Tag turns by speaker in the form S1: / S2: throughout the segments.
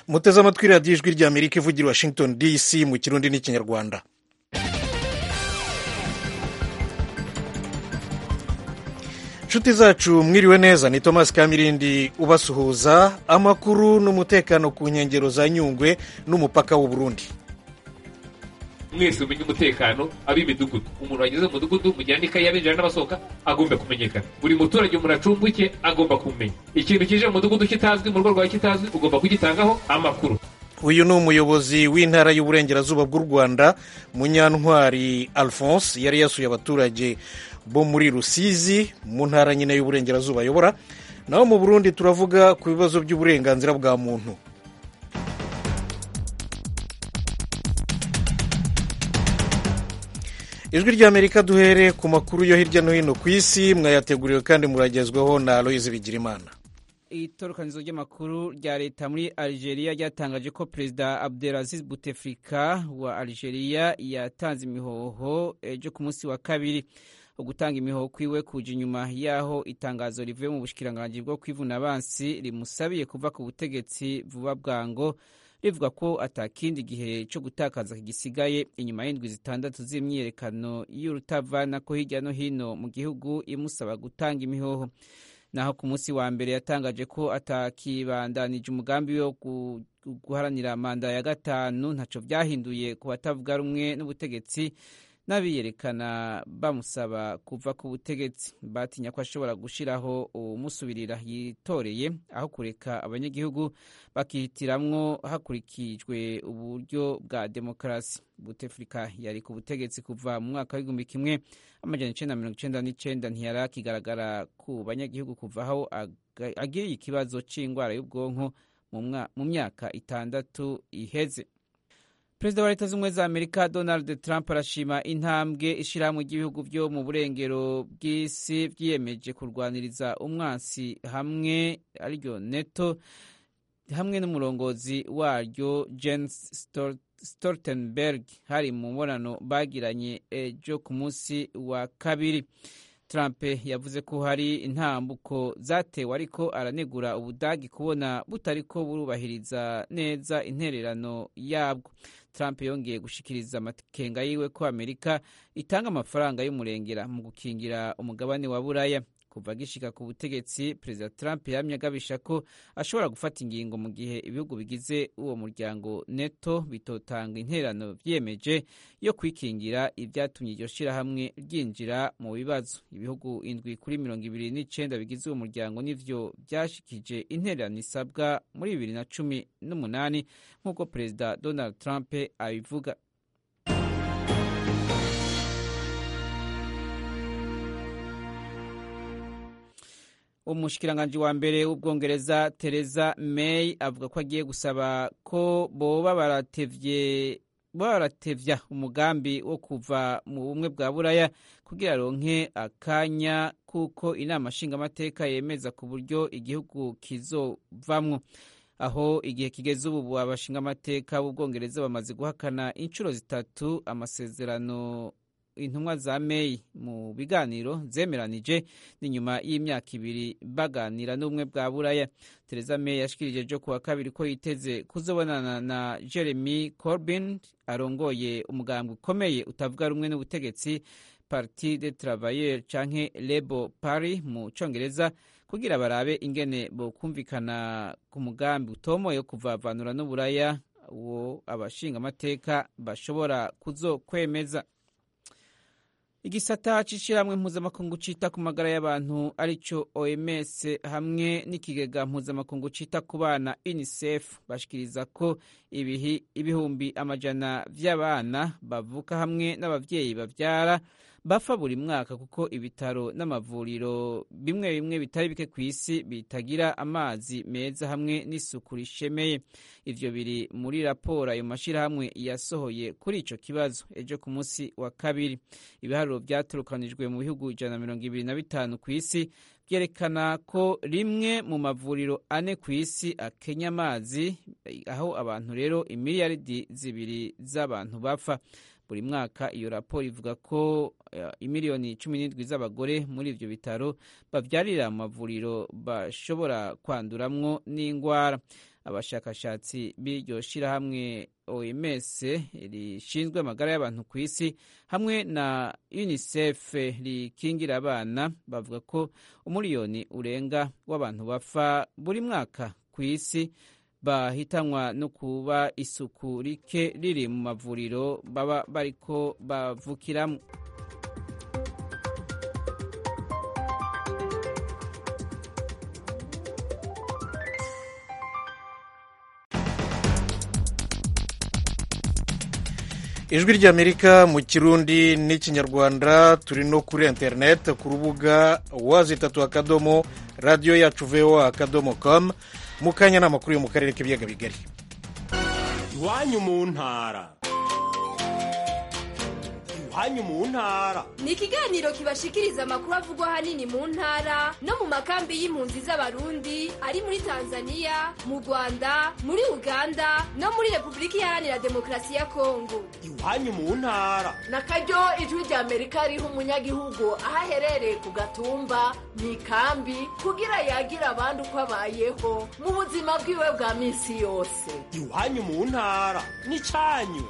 S1: muteze amatwi radiyo ijwi rya amerika ivugira washington dc mu kirundi n'ikinyarwanda inshuti zacu mwiriwe neza ni thomas kamirindi ubasuhuza amakuru n'umutekano ku nkengero za nyungwe n'umupaka w'u Burundi
S2: mwese umenye umutekano ab'imidugudu umuntu wageze mu mudugudu mugira n'ikayi y'abinjira n'abasohoka agomba kumenyekana buri muturage umuntu acumbuke agomba kumenya ikintu kije mu mudugudu kitazwi mu rugo rwawe kitazwi ugomba kugitangaho amakuru
S1: uyu ni umuyobozi w'intara y'uburengerazuba bw'u rwanda munyantwari alphonse yari yasuye abaturage bo muri rusizi mu ntara nyine y'uburengerazuba ayobora naho mu burundi turavuga ku bibazo by'uburenganzira bwa muntu ijwi ry'amerika duhere ku makuru yo hirya no hino ku isi mwayateguriwe kandi muragezweho na aloyizi bigirimana
S3: itorokanizo ry'amakuru rya leta muri algeria ryatangaje ko perezida abdelaziz buteflika wa algeria yatanze imihoho ejo ku munsi wa kabiri ugutanga imihoho kwiwe kuja inyuma y'aho itangazo rivuye mu bushikiranganji bwo kwivuna abansi rimusabiye kuva ku butegetsi vuba bwango rivuga ko atakindi gihe cyo gutakaza gisigaye inyuma y'indwi zitandatu z'imyiyerekano y'urutavana ko hirya no hino mu gihugu imusaba gutanga imihoho naho ku munsi wa mbere yatangaje ko atakibandanije umugambi wo guharanira manda ya gatanu ntaco vyahinduye ku batavuga rumwe n'ubutegetsi n'abiyerekana bamusaba kuva ku butegetsi batinya ko ashobora gushiraho umusubirira yitoreye aho kureka abanyagihugu bakihitiramwo hakurikijwe uburyo bwa demokarasi butefrika yari ku butegetsi kuva mu mwaka w'igihumbi kimwe amajana icenda mirongo icenda n'icenda ntiyari akigaragara ku banyagihugu kuva aho agiriye ikibazo c'ingwara y'ubwonko mu myaka itandatu iheze perezida wa leta z'ubumwe za amerika donald trump arashima intambwe ishyirahamwe ry'ibihugu byo mu burengero bw'isi byiyemeje kurwaniriza umwansi hamwe ariryo neto hamwe n'umurongozi waryo jens stoltenberg hari mu mubonano bagiranye ejo ku munsi wa kabiri trump yavuze ko hari intambuko zatewe ariko aranegura ubudagi kubona butariko burubahiriza neza intererano yabwo trump yongeye gushikiriza amakenga yiwe ko amerika itanga amafaranga y'umurengera mu gukingira umugabane wa buraya kuva agishika ku butegetsi perezida trump yamye agabisha ko ashobora gufata ingingo mu gihe ibihugu bigize uwo muryango neto bitotanga interano vyiyemeje yo kwikingira ivyatumye iryo shirahamwe ryinjira mu bibazo ibihugu indwi kuri mirongo ibiri n'icenda bigize uwo muryango nivyo vyashikije interano isabwa muri bibiri na cumi n'umunani nk'uko perezida donald trump abivuga umushikiranganji wa mbere w'ubwongereza Theresa May avuga ko agiye gusaba ko boba baratevye baratevya umugambi wo kuva mu bumwe bwa buraya kugira ronke akanya kuko inama nshingamateka yemeza ku buryo igihugu kizovamwo aho igihe kigeze ubu abashingamateka b'ubwongereza bamaze guhakana inshuro zitatu amasezerano intumwa za May mu biganiro zemeranije n'inyuma y'imyaka ibiri baganira n'ubumwe bwa buraya Theresa May yashikirije ejo kuwa kabiri ko yiteze kuzobonana na Jeremy Corbyn arongoye umugambi ukomeye utavuga rumwe n'ubutegetsi Parti des Travailleurs canke Labour Party mu congereza kugira barabe ingene bokumvikana ku mugambi utomoye wo kuvavanura n'uburaya uwo abashinga amateka bashobora kuzokwemeza igisata c'ishirahamwe mpuzamakungu cita ku magara y'abantu arico OMS hamwe n'ikigega mpuzamakungu cita ku bana UNICEF bashikiriza ko ibihi ibihumbi amajana vy'abana bavuka hamwe n'abavyeyi bavyara bapfa buri mwaka kuko ibitaro n'amavuriro bimwe bimwe bitari bike ku isi bitagira amazi meza hamwe n'isuku rishemeye ivyo biri muri raporo ayo mashirahamwe yasohoye kuri ico kibazo ejo ku munsi wa kabiri ibiharuro vyaturukanijwe mu bihugu ijana na mirongo ibiri na bitanu ku isi vyerekana ko rimwe mu mavuriro ane ku isi akenya amazi aho abantu rero imiliyaridi zibiri z'abantu bapfa buri mwaka iyo raporo ivuga ko imiliyoni cumi n'indwi z'abagore muri ivyo bitaro bavyarira mu mavuriro bashobora kwanduramwo n'ingwara abashakashatsi b'iryo shirahamwe oms rishinzwe amagara y'abantu ku isi hamwe na unicef rikingira abana bavuga ko umuriyoni urenga w'abantu bapfa buri mwaka ku isi bahitanwa no kuba isuku rike riri mu mavuriro baba bariko bavukiramo
S1: ijwi ry'amerika mu kirundi n'ikinyarwanda turi no kuri interineti ku rubuga wazi itatu akadomo radiyo yacu voa akadomo komu mu kanya ni amakuru yo mu karere k'ibiyaga bigari
S4: iwanyu mu ntara iwanyu mu ntara
S5: ni ikiganiro kibashikiriza amakuru avugwa ahanini mu ntara no mu makambi y'impunzi z'abarundi ari muri tanzania mu rwanda muri uganda no muri repubulika iharanira demokarasi ya kongo
S4: iwanyu mu ntara
S6: na karyo ijwi rya amerika riha umunyagihugu aho aherereye ku gatumba mu ikambi kugira yagira abandi uko abayeho mu buzima bwiwe bwa minsi yose
S4: iwanyu mu ntara n'icyanyu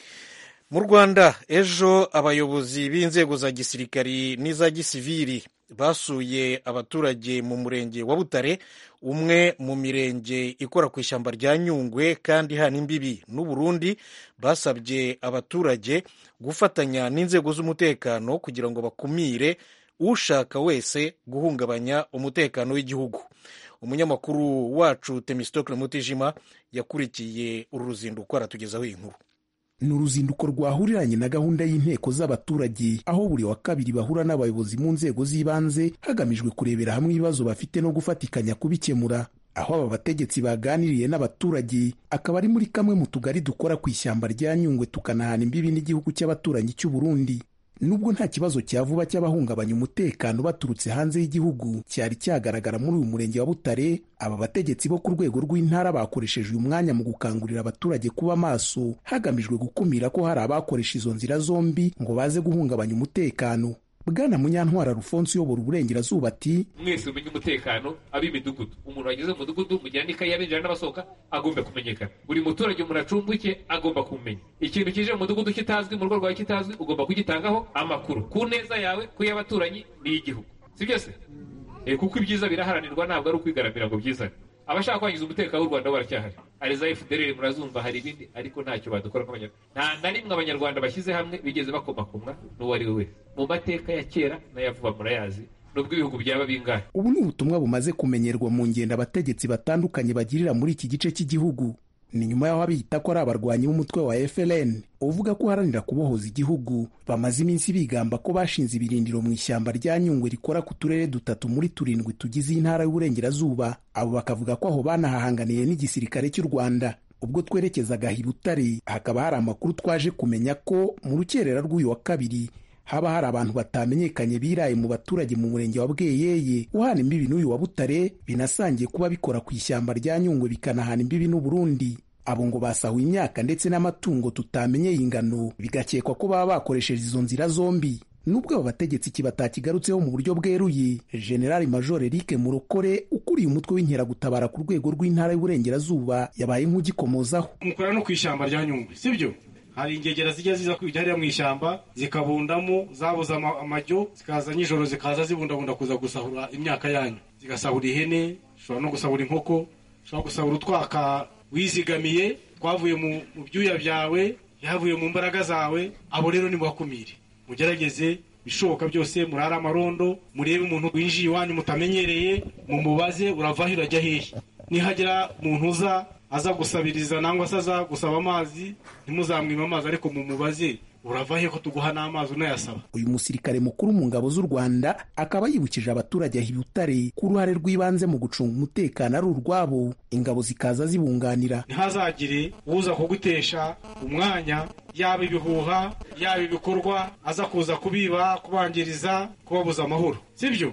S1: mu rwanda ejo abayobozi b'inzego za gisirikari n'iza gisiviri basuye abaturage mu murenge wa butare umwe mu mirenge ikora ku ishyamba rya nyungwe kandi hana imbibi n'uburundi basabye abaturage gufatanya n'inzego z'umutekano kugira ngo bakumire ushaka wese guhungabanya umutekano w'igihugu umunyamakuru wacu temistokle mutijima yakurikiye uru ruzinduko aratugezaho iyi nkuru
S7: ni uruzinduko rwahuriranye na gahunda y'inteko z'abaturage aho buri wa kabiri bahura n'abayobozi mu nzego z'ibanze hagamijwe kurebera hamwe ibibazo bafite no gufatikanya kubikemura aho aba bategetsi baganiriye n'abaturage akaba ari muri kamwe mu tugari dukora ku ishyamba rya nyungwe tukanahana imbibi n'igihugu cy'abaturanyi cy'u Burundi nubwo nta kibazo cya vuba cy'abahungabanya umutekano baturutse hanze y'igihugu cyari cyagaragara muri uyu murenge wa Butare aba bategetsi bo ku rwego rw'intara bakoresheje uyu mwanya mu gukangurira abaturage kuba maso hagamijwe gukumira ko hari abakoresha izo nzira zombi ngo baze guhungabanya umutekano bwana munyantwara rufonse uyobora uburengerazuba ati
S2: mwese mumenye umutekano ab'imidugudu umuntu wageze mu mudugudu mujyana ikayi y'abinjira n'abasohoka agomba kumenyekana buri muturage umuntu acumbuke agomba kumenya ikintu kije mu mudugudu kitazwi mu rugo rwawe kitazwi ugomba kugitangaho amakuru ku neza yawe ku y'abaturanyi n'iy'igihugu si byose kuko ibyiza biraharanirwa ntabwo ari ukwigaramira ngo byizane abashaka kwangiza umutekano w'u rwanda baracyahari hari za fdr murazumva hari ibindi ariko ntacyo badukora nk'abanyarwanda nta na rimwe abanyarwanda bashyize hamwe bigeze bakomakomwa n'uwo ari we wese mu mateka ya kera n'ayavuba murayazi nubwo ibihugu byaba bingahe
S7: ubu ni ubutumwa bumaze kumenyerwa mu ngendo abategetsi batandukanye bagirira muri iki gice cy'igihugu ni nyuma y'aho abiyita ko ari abarwanyi b'umutwe wa FLN uvuga ko uharanira kubohoza igihugu bamaze iminsi bigamba ko bashinze ibirindiro mu ishyamba rya Nyungwe rikora ku turere dutatu muri turindwi tugize intara y'uburengerazuba abo bakavuga ko aho banahahanganiye n'igisirikare cy'u Rwanda ubwo twerekezaga i Butare hakaba hari amakuru twaje kumenya ko mu rukerera rw'uyu wa kabiri haba hari abantu batamenyekanye biraye mu baturage mu murenge wa Bweyeye uhana imbibi n'uyu wa Butare binasangiye kuba bikora ku ishyamba rya Nyungwe bikanahana imbibi n'Uburundi abo ngo basahuye imyaka ndetse n'amatungo tutamenyeye ingano bigakekwa ko baba bakoresheje izo nzira zombi nubwo aba bategetsi iki batakigarutseho mu buryo bweruye generali major eric murokore ukuriye umutwe w'inkeragutabara ku rwego rw'intara y'uburengerazuba yabaye nk'ugikomozaho
S8: mukora no ku ishyamba rya nyungwe sibyo hari ingegera zijya ziza kwijya hariya mu ishyamba zikabundamo zabuze amajyo zikaza nijoro zikaza zibundabunda kuza gusahura imyaka yanyu zigasahura ihene zishobora no gusahura inkoko zishobora gusahura utwaka wizigamiye twavuye mu byuya byawe yavuye mu mbaraga zawe abo rero nimubakumire mugerageze bishoboka byose murare amarondo murebe umuntu winjiye iwanyu mutamenyereye mumubaze uravaho urajya hehe nihagira umuntu uza aza gusabiriza nangwa se aza gusaba amazi ntimuzamwime amazi ariko mumubaze urava he ko tuguha n'amazi unayasaba
S7: uyu musirikare mukuru mu ngabo z'u rwanda akaba yibukije abaturage aho ibutare ko uruhare rw'ibanze mu gucunga umutekano ari urwabo ingabo zikaza zibunganira
S8: ntihazagire uza kugutesha umwanya yaba ibihuha yaba ibikorwa aza kuza kubiba kubangiriza kubabuza amahoro sibyo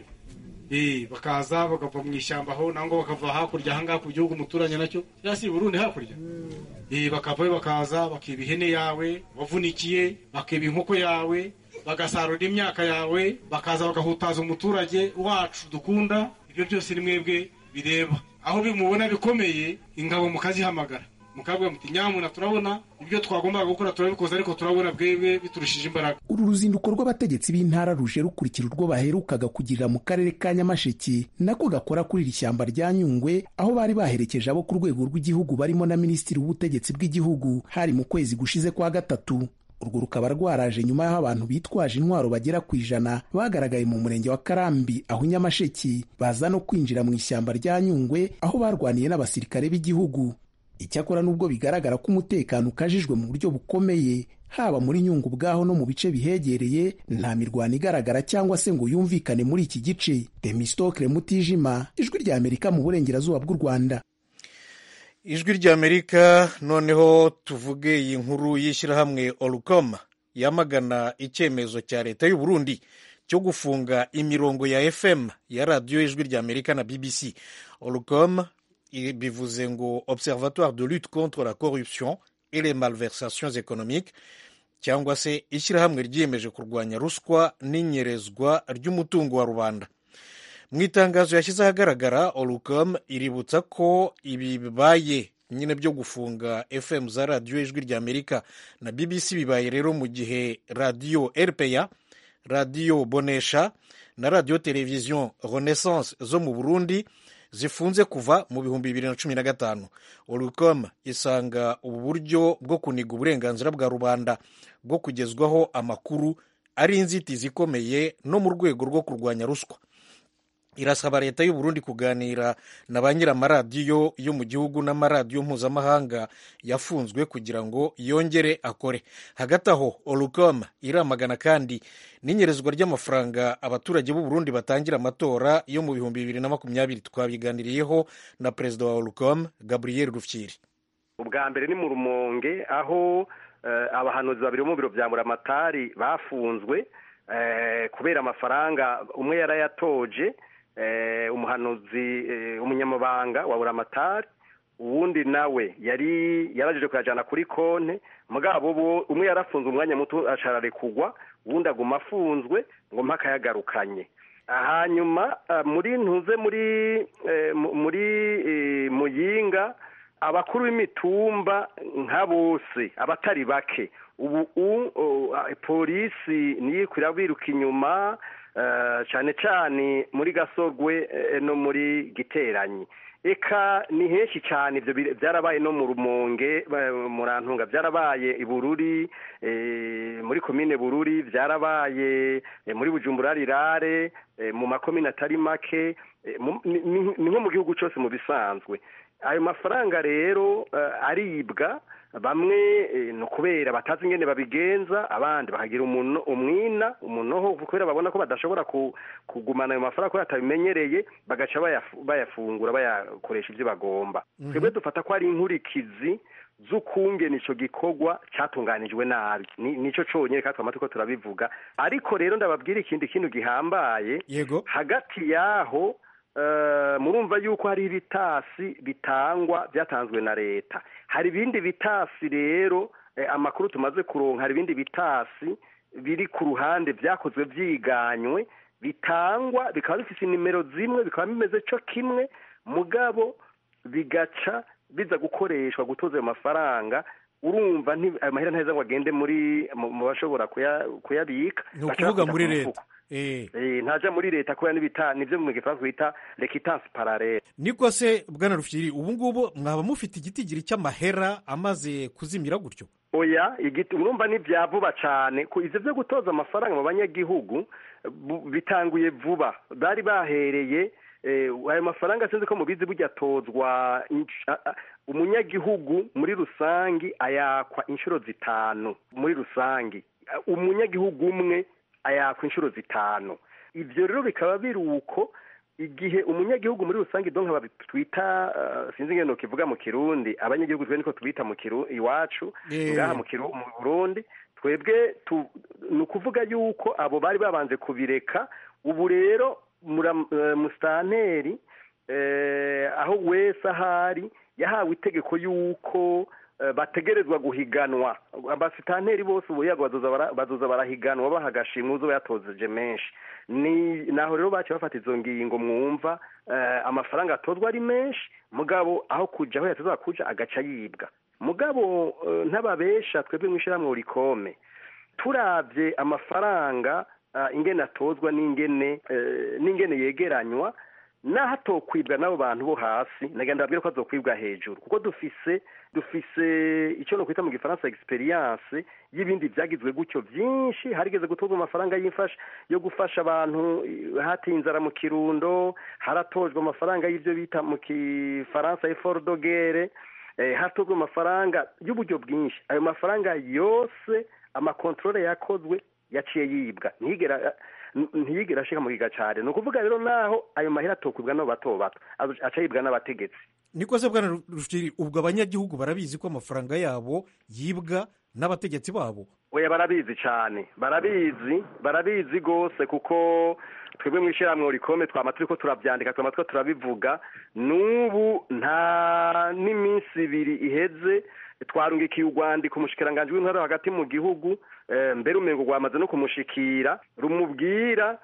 S8: bakaza bakava mu ishyamba aho nangwa bakava hakurya ahangaha ku gihugu umuturanye nacyo cyangwa se Burundi hakurya bakavayo bakaza bakiba ihene yawe wavunikiye bakiba inkoko yawe bagasarura imyaka yawe bakaza bagahutaza umuturage wacu dukunda ibyo byose ni mwebwe bireba aho bimubona bikomeye ingabo mukazihamagara mukabwira muti nyamuna turabona ibyo twagombaga gukora turabikoze ariko turabona bwebwe biturushije imbaraga
S7: uru ruzinduko rw'abategetsi b'intara ruje rukurikira urwo baherukaga kugirira mu karere ka nyamasheke nako gakora kuri iri shyamba rya nyungwe aho bari baherekeje abo ku rwego rw'igihugu barimo na minisitiri w'ubutegetsi bw'igihugu hari mu kwezi gushize kwa gatatu urwo rukaba rwaraje nyuma y'aho abantu bitwaje intwaro bagera ku ijana bagaragaye mu murenge wa karambi aho nyamasheki baza no kwinjira mu ishyamba rya nyungwe aho barwaniye n'abasirikare b'igihugu icyakora nubwo bigaragara ko umutekano ukajijwe mu buryo bukomeye haba muri nyungwe ubwaho no mu bice bihegereye nta mirwano igaragara cyangwa se ngo yumvikane muri iki gice demistokle mutijima ijwi rya amerika mu burengerazuba bw'u rwanda
S1: ijwi ry'amerika noneho tuvuge iyi nkuru y'ishyirahamwe orukoma yamagana icyemezo cya leta y'u Burundi cyo gufunga imirongo ya fm ya radiyo ijwi ry'amerika na bbc orukoma bivuze ngo observatoire de lutte contre la corruption et les malversations économiques cyangwa se ishyirahamwe ryiyemeje kurwanya ruswa n'inyerezwa ry'umutungo wa rubanda mu itangazo yashyize ahagaragara orucom iributsa ko ibi bibaye nyine byo gufunga fm za radiyo ijwi rya amerika na bbc bibaye rero mu gihe radiyo rpa radiyo bonesha na radiyo televiziyo renaissance zo mu burundi zifunze kuva mu bihumbi bibiri na cumi na gatanu orucom isanga ubu buryo bwo kuniga uburenganzira bwa rubanda bwo kugezwaho amakuru ari inzitizi ikomeye no mu rwego rwo kurwanya ruswa irasaba leta y'u Burundi kuganira na ba nyir'amaradiyo yo mu gihugu n'amaradiyo mpuzamahanga yafunzwe kugira ngo yongere akore hagati aho orucom iramagana kandi n'inyerezwa ry'amafaranga abaturage b'u Burundi batangira amatora yo mu bihumbi bibiri na makumyabiri twabiganiriyeho na perezida wa orucom gabriel rufyiri
S9: ubwa mbere ni mu rumonge aho abahanuzi babiri bo mu biro bya muramatari bafunzwe kubera amafaranga umwe yarayatoje umuhanuzi umunyamabanga wa buramatari uwundi nawe yari yarajije kuyajyana kuri konti mugabo umwe yarafunze umwanya muto kugwa uwundi aguma afunzwe ngo mpaka yagarukanye hanyuma muri ntuze muri muri muyinga abakuru b'imitumba nka bose abatari bake ubu polisi niyo biruka inyuma cyane cyane muri gasorwe no muri giteranyi eka ni henshi cyane ibyo byarabaye no mu rumonge murantunga byarabaye i bururi muri komine bururi byarabaye muri bujumbura rirare mu makomine atari make ni nko mu gihugu cyose mu bisanzwe ayo mafaranga rero aribwa bamwe ni ukubera batazi ingene babigenza abandi bakagira umwina umunoho kubera babona ko badashobora kugumana ayo mafaranga kubera batabimenyereye bagaca bayafungura bayakoresha ibyo bagomba twebwe dufata ko ari inkurikizi z'ukungena icyo gikorwa cyatunganijwe nabi nicyo cyonyine kandi twamaze ko turabivuga ariko rero ndababwira ikindi kintu gihambaye hagati y'aho murumva yuko hari ibitasi bitangwa byatanzwe na leta hari ibindi bitasi rero amakuru tumaze kuronka hari ibindi bitasi biri ku ruhande byakozwe byiganywe bitangwa bikaba bifite nimero zimwe bikaba bimeze cyo kimwe mugabo bigaca biza gukoreshwa gutoza ayo mafaranga urumva ayo mahera ntaheza ngo agende muri mu bashobora kuyabika
S1: ni ukuvuga muri leta
S9: ntajya muri leta kubera n'ibita nibyo mu gifaransa bita rekitansi paralele
S1: niko se bwana rufyiri ubu ngubu mwaba mufite igitigiri cy'amahera amaze kuzimira gutyo
S9: oya igiti urumva ni bya vuba cyane ibyo byo gutoza amafaranga mu banyagihugu bitanguye vuba bari bahereye ayo mafaranga sinzi ko mubizi burya atozwa umunyagihugu muri rusange ayakwa inshuro zitanu muri rusange umunyagihugu umwe ayakwa inshuro zitanu ibyo rero bikaba biri uko igihe umunyagihugu muri rusange donka twita sinzi ingendo kivuga mu kirundi abanyagihugu twe niko tubita mu iwacu ngaha mu burundi twebwe ni ukuvuga yuko abo bari babanje kubireka ubu rero musitanteri aho wese ahari yahawe itegeko y'uko bategerezwa guhiganwa abasitanteri bose ubu yago bazoza barahiganwa baha agashimwe uzoba yatozeje menshi ni naho rero baciye bafata izo ngingo mwumva amafaranga atozwa ari menshi mugabo aho kuja aho yatezwa kuja agaca yibwa mugabo ntababesha twebwe mu ishyirahamwe rikome turabye amafaranga ingene atozwa n'ingene n'ingene yegeranywa naho atokwibwa n'abo bantu bo hasi nagenda babwira ko azokwibwa hejuru kuko dufise dufise icyo no kwita mu gifaransa experience y'ibindi byagizwe gutyo byinshi harigeze gutozwa amafaranga y'imfasha yo gufasha abantu hatiye inzara mu kirundo haratojwe amafaranga y'ibyo bita mu gifaransa effort de guerre hatozwe amafaranga y'uburyo bwinshi ayo mafaranga yose amakontorore yakozwe yaciye yibwa ntigera ntiyigera ashika mu giga cyane ni ukuvuga rero naho ayo mahera atokwibwa n'abo bato bato aca yibwa n'abategetsi
S1: niko se bwana rushiri ubwo abanyagihugu barabizi ko amafaranga yabo yibwa n'abategetsi babo
S9: oya barabizi cyane barabizi barabizi rwose kuko twebwe mu ishyirahamwe rikome twama turi ko turabyandika twama two turabivuga n'ubu nta n'iminsi ibiri iheze twarungikiye urwandiko umushikiranganji w'intwaro hagati mu gihugu mbere umengo rwamaze no kumushikira rumubwira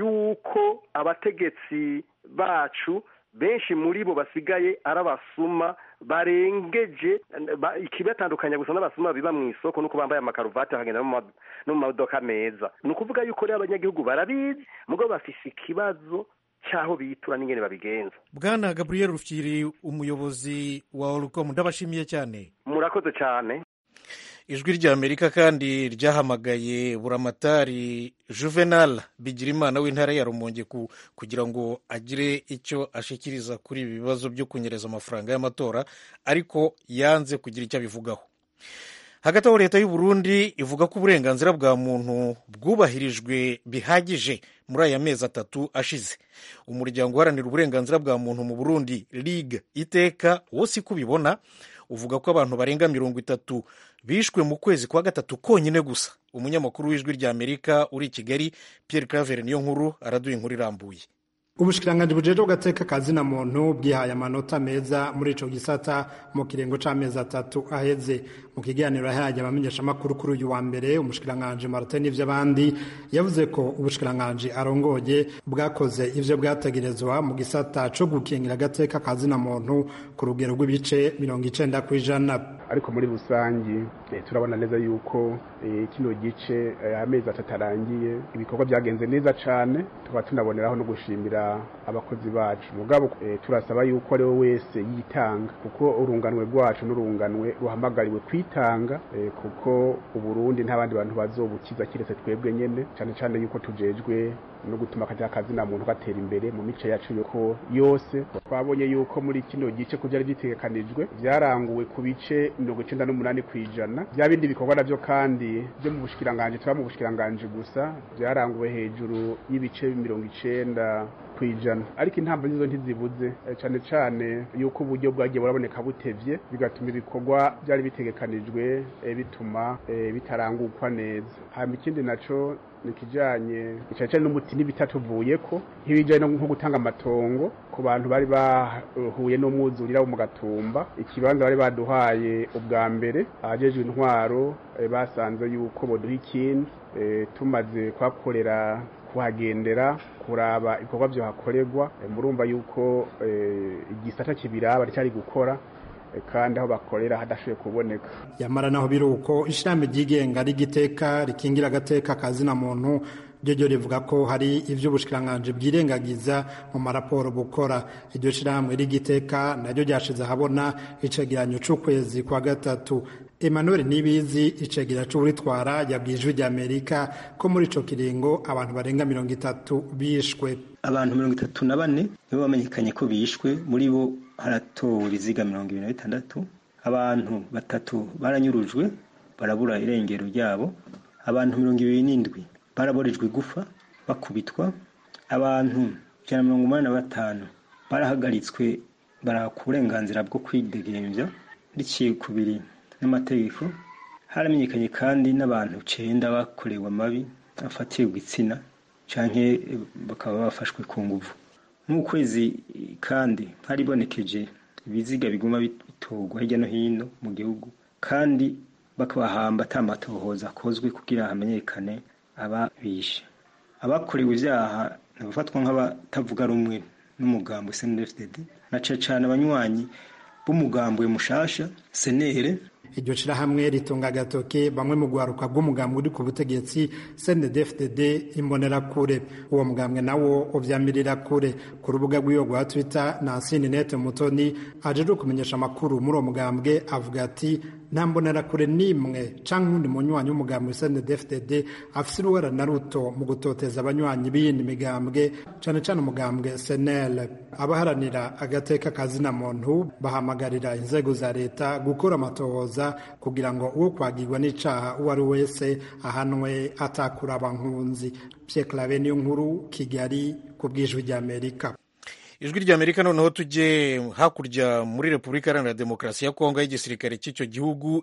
S9: yuko abategetsi bacu benshi muri bo basigaye ari abasuma barengeje ikibatandukanya gusa n'abasuma biba mu isoko nuko bambaye amakaruvati bakagenda no mu mamodoka meza ni ukuvuga yuko rero abanyagihugu barabizi mugo bafise ikibazo cy'aho bitura n'ingene babigenza
S1: bwana gaburiyeri rufyiri umuyobozi wa orukomu ndabashimiye cyane
S9: murakoze cyane
S1: ijwi ry'amerika kandi ryahamagaye buramatari juvenal bigirimana w'intara ya rumonge kugira ngo agire icyo ashikiriza kuri ibi bibazo byo kunyereza amafaranga y'amatora ariko yanze kugira icyo abivugaho hagati aho leta y'u Burundi ivuga ko uburenganzira bwa muntu bwubahirijwe bihagije muri aya mezi atatu ashize umuryango uharanira uburenganzira bwa muntu mu burundi ligue iteka wose uko ubibona uvuga ko abantu barenga mirongo itatu bishwe mu kwezi kwa gatatu konyine gusa umunyamakuru w'ijwi ry'amerika uri i kigali pierre claver niyo nkuru araduha inkuru irambuye
S10: ubushikiranganji bujejwe gateka kazina muntu bwihaye amanota meza muri ico gisata mu kirengo c'amezi atatu aheze mu kiganiro yahaye abamenyeshamakuru kuri uyu wa mbere umushikiranganji martin n'ivy'abandi yavuze ko ubushikiranganji arongoye bwakoze ivyo bwategerezwa mu gisata co gukingira agateka kazina muntu ku rugero rw'ibice mirongo icenda kw'ijana
S11: ariko muri rusangi turabona neza yuko kino gice amezi atatu arangiye ibikorwa byagenze neza cane tukaba tunaboneraho no gushimira abakozi bacu mugabo turasaba yuko ari we wese yitanga kuko urunganwe rwacu n'urunganwe ruhamagariwe kwitanga kuko uburundi nta bandi bantu bazobukiza kiretse twebwe nyene cane cane yuko tujejwe no gutuma akajya kazina muntu gatera imbere mu mice yacu yuko yose twabonye yuko muri kino gice ku byari byitegekanijwe byaranguwe ku bice mirongo icenda n'umunani ku ijana bya bindi bikorwa navyo kandi byo mu bushikiranganji tuba mu bushikiranganji gusa byaranguwe hejuru y'ibice mirongo icenda ku ijana ariko intambwe nizo ntizibuze cane cane yuko uburyo bwagiye buraboneka butevye bigatuma ibikorwa byari bitegekanijwe bituma bitarangukwa neza hama ikindi naco nikijanye icacane n'umuti n'ibitatuvuyeko nk'ibijanye nko gutanga amatongo ku bantu bari bahuye n'umwuzurira wo mu gatumba ikibanza bari baduhaye ubwa mbere abajejwe intwaro basanze yuko boduha ikindi tumaze kuhakorera kuhagendera kuraba ibikorwa byohakorerwa murumva yuko igisata kibiraba cyari gukora kandi aho bakorera hadashoboye kuboneka
S10: yamara naho biri uko ishirahamwe ryigenga rigiteka rikingira agateka kazina muntu ryo ryo rivuga ko hari ivyo ubushikiranganji bwirengagiza mu maraporo bukora iryo shirahamwe rigiteka naryo ryashize ahabona icegeranyo c'ukwezi kwa gatatu Emmanuel Nibizi icegera c'uwitwara yabwiye ijwi ry'Amerika ko muri ico kiringo abantu barenga mirongo itatu bishwe
S12: abantu mirongo itatu na bane nibo bamenyekanye ko bishwe muri bo haratowe ibiziga mirongo ibiri na bitandatu abantu batatu baranyurujwe barabura irengero ryabo abantu mirongo ibiri n'indwi baraborejwe igufa bakubitwa abantu ijana na mirongo umunani na batanu barahagaritswe barahaka uburenganzira bwo kwidegemvya riciye kubiri n'amategeko haramenyekanye kandi n'abantu cenda bakorewe amabi afatiye ku gitsina canke bakaba bafashwe ku nguvu nk'ukwezi kandi haribonekeje ibiziga biguma bitorwa hirya no hino mu gihugu kandi bakabahamba atamatohoza akozwe kugira hamenyekane ababishe abakorewe ibyaha ntibafatwa nk'abatavuga rumwe n'umugambi snfdd na cane cane abanywanyi b'umugambwe mushasha senere
S10: iryo shirahamwe ritunga agatoke bamwe mu rwaruka rw'umugambwe uri ku butegetsi cndfdd imbonerakure uwo mugambwe nawo uvyamirira kure ku rubuga rw'iyo rwa twitter nansini nete mutoni ajejwe kumenyesha amakuru muri uwo mugambwe avuga ati nta mbonerakure n'imwe canke uwundi munywanyi w'umugambwe cndfdd afise uruhara na ruto mu gutoteza abanywanyi b'iyindi migambwe cane cane umugambwe senel abaharanira agateka kazina muntu bahamagarira inzego za leta gukora amatohoza kugira ngo uwo kwagirwa n'icaha uwo ari wese ahanwe atakuraba nkunzi Pierre Claver niyo nkuru Kigali ku bw'ijwi ry'Amerika
S1: ijwi ry'amerika noneho tujye hakurya muri repubulika iharanira demokarasi ya kongo y'igisirikare cy'icyo gihugu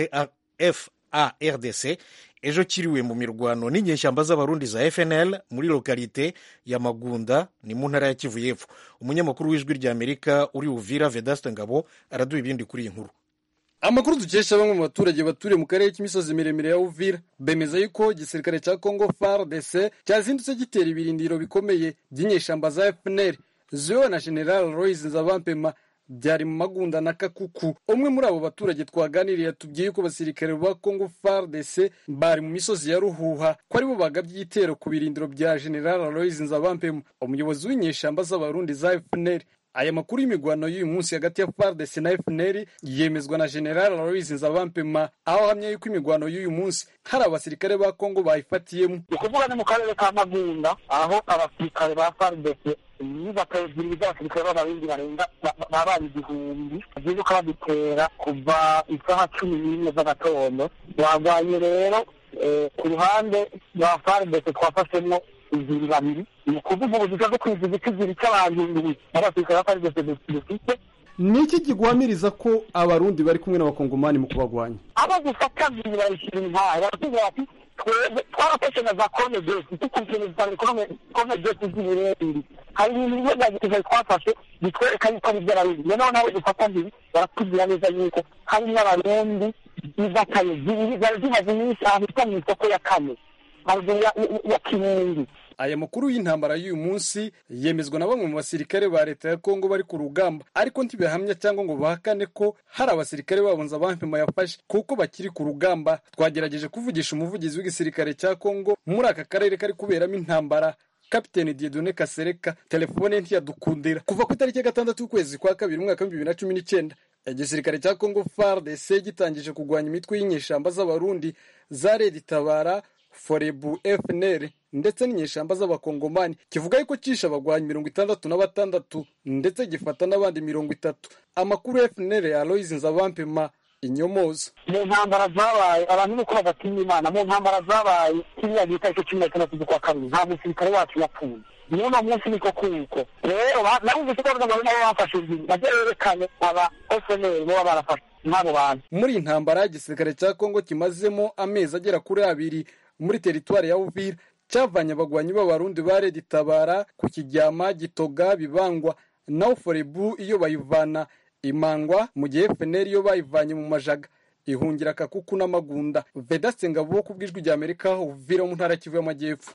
S1: fardc ejo kiriwe mu mirwano n'inyeshyamba z'abarundi za fnl muri lokalite ya magunda ni mu ntara ya kivu y'epfo umunyamakuru w'ijwi ry'amerika uri uvira vedaste ngabo araduha ibindi kuri iyi nkuru
S13: amakuru dukesha bamwe mu baturage baturiye mu karere k'imisozi miremire ya uvira bemeza yuko igisirikare cya congo fardc cyazindutse gitera ibirindiro bikomeye by'inyeshyamba za fnl ziyowe na general royce nzabampema byari mu magunda na kakuku umwe muri abo baturage twaganiriye yatubwiye ko abasirikare ba congo fardc bari mu misozi ya ruhuha ko aribo bagabye igitero ku birindiro bya general royce nzabampema umuyobozi w'inyeshyamba z'abarundi za fnl aya makuru y'imigwano y'uyu munsi hagati ya FARDC na FNL yemezwa na General Aloys Nzabampema aho ahamya yuko imigwano y'uyu munsi hari abasirikare ba Kongo bayifatiyemo
S14: ni ukuvuga ni mu karere ka Magunda aho abasirikare ba FARDC inyubako ebyiri z'abasirikare b'abarundi barenga babaye igihumbi ziruka badutera kuva isaha cumi n'imwe z'agatondo barwanye rero ku ruhande rwa FARDC twafashemo iziri babiri ni ukuvuga ubuzima bwo kwiziga ikiziri cy'abantu indwi n'abasirikare ba FARDC dufite
S13: ni iki kiguhamiriza ko abarundi bari kumwe n'abakongomani mu kubagwanya
S14: abo gufata bibiri barashyira intara baratubwira bati twebwe twarafashe na za kone desi dukurikirana cyane kone desi z'ibirebire hari ibintu bimwe bya gisirikare twafashe bitwereka yuko ari iby'abarundi noneho nawe dufata mbiri baratubwira neza yuko hari n'abarundi izakaye zari zimaze iminsi ahantu hitwa mu isoko ya kane haruguru ya kirundi
S13: aya makuru y'intambara y'uyu munsi yemezwa na bamwe mu basirikare ba leta ya kongo bari ku rugamba ariko ntibihamya cyangwa ngo bahakane ko hari abasirikare babo nzabampema yafashe kuko bakiri ku rugamba twagerageje kuvugisha umuvugizi w'igisirikare cya kongo muri aka karere kari kuberamo intambara kapiteni diedone kasereka telefone ntiyadukundira kuva ku itariki ya gatandatu y'ukwezi kwa kabiri umwaka w'ibihumbi bibiri na cumi n'icyenda igisirikare cya kongo fardc gitangije kurwanya imitwe y'inyeshyamba z'abarundi za redi tabara forebu fnr ndetse n'inyeshyamba z'abakongomani kivuga yuko cyishe abagwanyi mirongo itandatu na batandatu ndetse gifata n'abandi mirongo itatu amakuru ya fnr ya aloyizi nzabampema inyomoza
S14: mu ntambara zabaye abantu nuko badatinya imana mu ntambara zabaye kiriya bita icyo cumi na gatandatu z'ukwa kabiri nta musirikare wacu yapfuye n'uno munsi niko kuko rero narumvise ko bavuga ngo nabo bafashe inzira bajye berekane aba fnr baba barafashe n'abo bantu
S13: muri iyi ntambara igisirikare cya kongo kimazemo amezi agera kuri abiri muri teritwari ya uvira cyavanye abagwanyi b'abarundi ba redi tabara ku kijyama gitoga bibangwa naho forebu iyo bayivana imangwa mu gihe fnr iyo bayivanye mu majaga ihungira kakuku n'amagunda vedaste ngabo ku bw'ijwi rya amerika uvira mu ntara kivu y'amajyepfo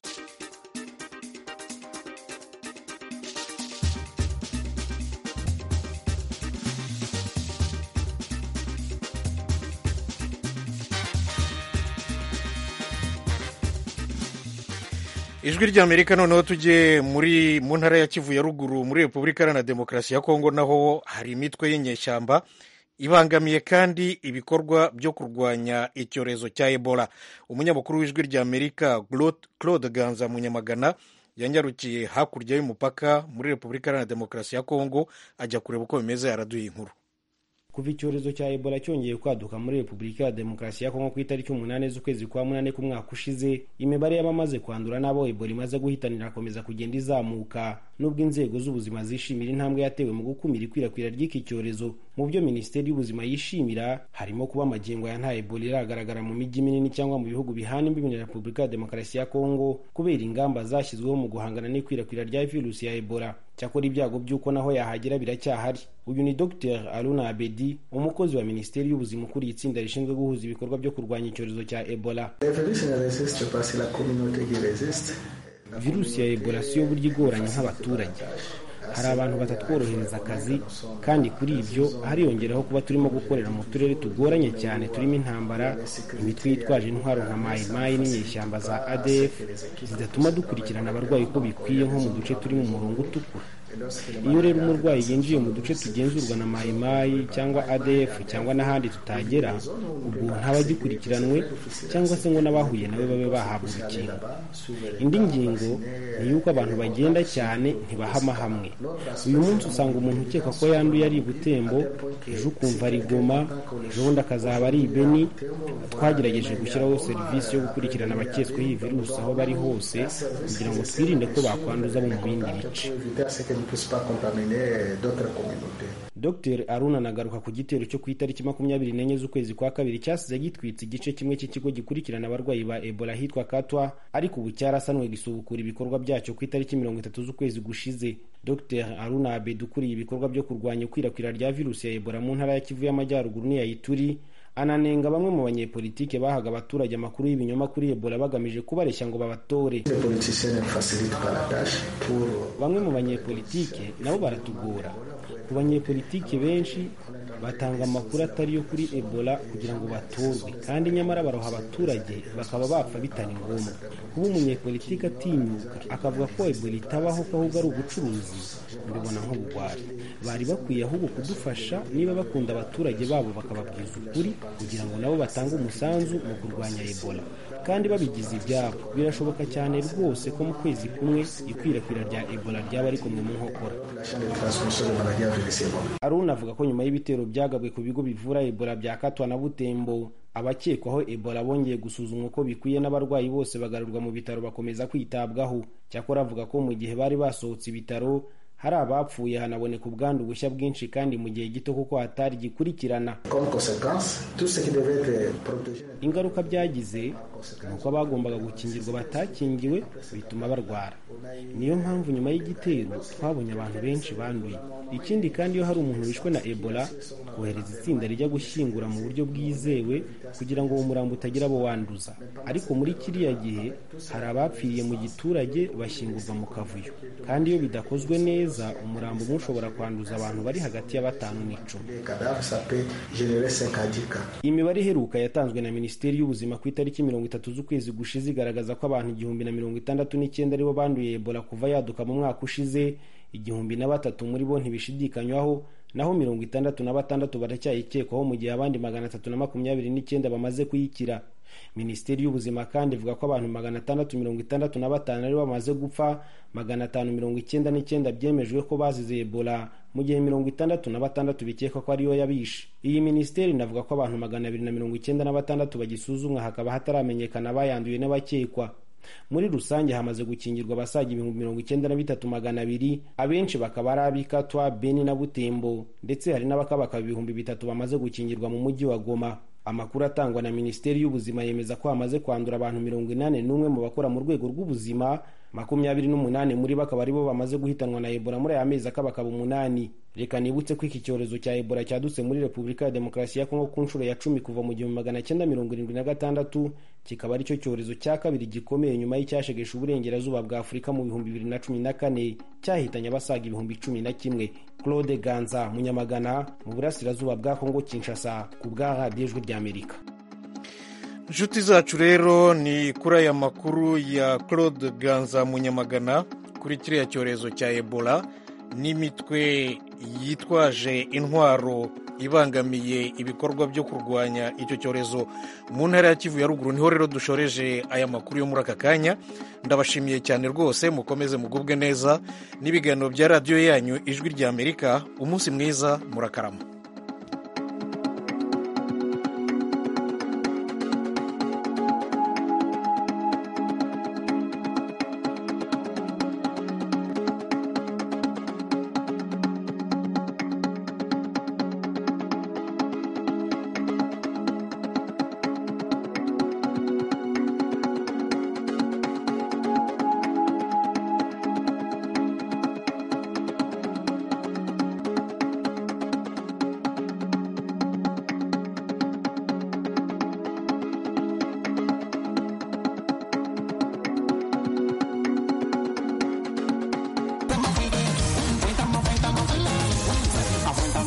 S1: ijwi ry'amerika noneho tujye muri mu ntara ya kivu ya ruguru muri repubulika iharanira demokarasi ya kongo naho hari imitwe y'inyeshyamba ibangamiye kandi ibikorwa byo kurwanya icyorezo cya ebola umunyamakuru w'ijwi ry'amerika claude ganza munyamagana yanyarukiye hakurya y'umupaka muri repubulika iharanira demokarasi ya kongo ajya kureba uko bimeze araduha inkuru
S15: kuva icyorezo cya ebola cyongeye kwaduka muri repubulika ya demokarasi ya kongo ku itariki umunani z'ukwezi kwa munani k'umwaka ushize imibare y'abamaze kwandura n'abo ebola imaze guhitanira irakomeza kugenda izamuka nubwo inzego z'ubuzima zishimira intambwe yatewe mu gukumira ikwirakwira ry'iki cyorezo mu byo minisiteri y'ubuzima yishimira harimo kuba amagingo ya nta ebola iragaragara mu mijyi minini cyangwa mu bihugu bihana imbibi na repubulika ya demokarasi ya kongo kubera ingamba zashyizweho mu guhangana n'ikwirakwira rya virusi ya ebola cyakora ibyago by'uko naho yahagera biracyahari uyu ni dr aruna abedi umukozi wa minisiteri y'ubuzima ukuriye itsinda rishinzwe guhuza ibikorwa byo kurwanya icyorezo cya ebola virusi ya ebola siyo burya igoranye nk'abaturage hari abantu batatworohereza akazi kandi kuri ibyo hariyongeraho kuba turimo gukorera mu turere tugoranye cyane turimo intambara imitwe yitwaje intwaro nka mayimayi n'inyeshyamba za adf zidatuma dukurikirana abarwayi uko bikwiye nko mu duce turi mu murongo utukura iyo rero umurwayi yinjiye mu duce tugenzurwa na mayimayi cyangwa adf cyangwa n'ahandi tutagera ubwo ntaba agikurikiranwe cyangwa se ngo n'abahuye nawe babe bahabwa urukingo indi ngingo ni y'uko abantu bagenda cyane ntibahama hamwe uyu munsi usanga umuntu ukeka ko yanduye ari i butembo ejo ukumva ari goma ejo bundi akazaba ari i beni twagerageje gushyiraho serivisi yo gukurikirana abaketsweho iyi virusi aho bari hose kugira ngo twirinde ko bakwanduza abo mu bindi bice dr aruna anagaruka ku gitero cyo ku itariki makumyabiri n'enye z'ukwezi kwa kabiri cyasize gitwitse igice kimwe cy'ikigo gikurikirana abarwayi ba ebola ahitwa katwa ariko ubu cyarasanwe gisubukura ibikorwa byacyo ku itariki mirongo itatu z'ukwezi gushize dr aruna abed ukuriye ibikorwa byo kurwanya ikwirakwira rya virusi ya ebola mu ntara ya kivu y'amajyaruguru n'iya ituri ananenga bamwe mu banyepolitike bahaga abaturage amakuru y'ibinyoma kuri ebola bagamije kubareshya ngo babatore bamwe mu banyepolitike nabo baratugora ku banyepolitike benshi batanga amakuru atari yo kuri ebola kugira ngo batorwe kandi nyamara baroha abaturage bakaba bapfa bitari ngombwa kuba umunyepolitike atinyuka akavuga ko ebola itabaho ko ahubwo ari ubucuruzi mbibona nk'ubugwari bari bakwiye ahubwo kudufasha niba bakunda abaturage babo bakababwiza ukuri kugira ngo nabo batange umusanzu mu kurwanya ebola kandi babigize ibyabo birashoboka cyane rwose ko mu kwezi kumwe ikwirakwira rya ebola ryaba rikomwe mu nkokora aruna avuga ko nyuma y'ibitero byagabwe ku bigo bivura ebola bya katwa na butembo abakekwaho ebola bongeye gusuzumwa uko bikwiye n'abarwayi bose bagarurwa mu bitaro bakomeza kwitabwaho cyakora avuga ko mu gihe bari basohotse ibitaro hari abapfuye hanaboneka ubwandu bushya bwinshi kandi mu gihe gito kuko hatari gikurikirana ingaruka byagize ni uko abagombaga gukingirwa batakingiwe bituma barwara niyo mpamvu nyuma y'igitero twabonye abantu benshi banduye ikindi kandi iyo hari umuntu wishwe na ebola twohereza itsinda rijya gushyingura mu buryo bwizewe kugira ngo uwo murambo utagira abo wanduza ariko muri kiriya gihe hari abapfiriye mu giturage bashyingurwa mu kavuyo kandi iyo bidakozwe neza umurambo umwe ushobora kwanduza abantu bari hagati ya batanu n'icumi imibare iheruka yatanzwe na minisiteri y'ubuzima ku itariki mirongo itatu z'ukwezi gushize igaragaza ko abantu igihumbi na mirongo itandatu n'icyenda aribo banduye ebola kuva yaduka mu mwaka ushize igihumbi na batatu muri bo ntibishidikanywaho naho mirongo itandatu na batandatu baracyayikekwaho mu gihe abandi magana atatu na makumyabiri n'icyenda bamaze kuyikira minisiteri y'ubuzima kandi ivuga ko abantu magana atandatu mirongo itandatu na batanu aribo bamaze gupfa magana atanu mirongo icyenda n'icyenda byemejwe ko bazize ebola mu gihe mirongo itandatu na batandatu bikekwa ko ariyo yabishe iyi minisiteri inavuga ko abantu magana abiri na mirongo icyenda na batandatu bagisuzumwa hakaba hataramenyekana abayanduye n'abakekwa muri rusange hamaze gukingirwa abasaga ibihumbi mirongo icyenda na bitatu magana abiri abenshi bakaba ari ab'ikatwa beni na butembo ndetse hari n'abakabaka ibihumbi bitatu bamaze gukingirwa mu mujyi wa goma amakuru atangwa na minisiteri y'ubuzima yemeza ko hamaze kwandura abantu mirongo inani n'umwe mu bakora mu rwego rw'ubuzima makumyabiri n'umunani muri bo akaba aribo bamaze guhitanwa na ebola muri aya mezi akabakaba umunani reka nibutse ko iki cyorezo cya ebola cyadutse muri repubulika ya demokarasi ya kongo ku nshuro ya cumi kuva mu gihumbi magana cyenda mirongo irindwi na gatandatu kikaba aricyo cyorezo cya kabiri gikomeye nyuma y'icyashegesha uburengerazuba bwa afurika mu bihumbi bibiri na cumi na kane cyahitanye abasaga ibihumbi cumi na kimwe claude ganza munyamagana mu burasirazuba bwa kongo kinshasa ku bwa radiyo ijwi ry'amerika
S1: inshuti zacu rero ni kuri aya makuru ya claude ganza munyamagana kuri kiriya cyorezo cya ebola n'imitwe yitwaje intwaro ibangamiye ibikorwa byo kurwanya icyo cyorezo mu ntara ya kivu ya ruguru niho rero dushoreje aya makuru yo muri aka kanya ndabashimiye cyane rwose mukomeze mugubwe neza n'ibiganiro bya radiyo yanyu ijwi ry'amerika umunsi mwiza murakarama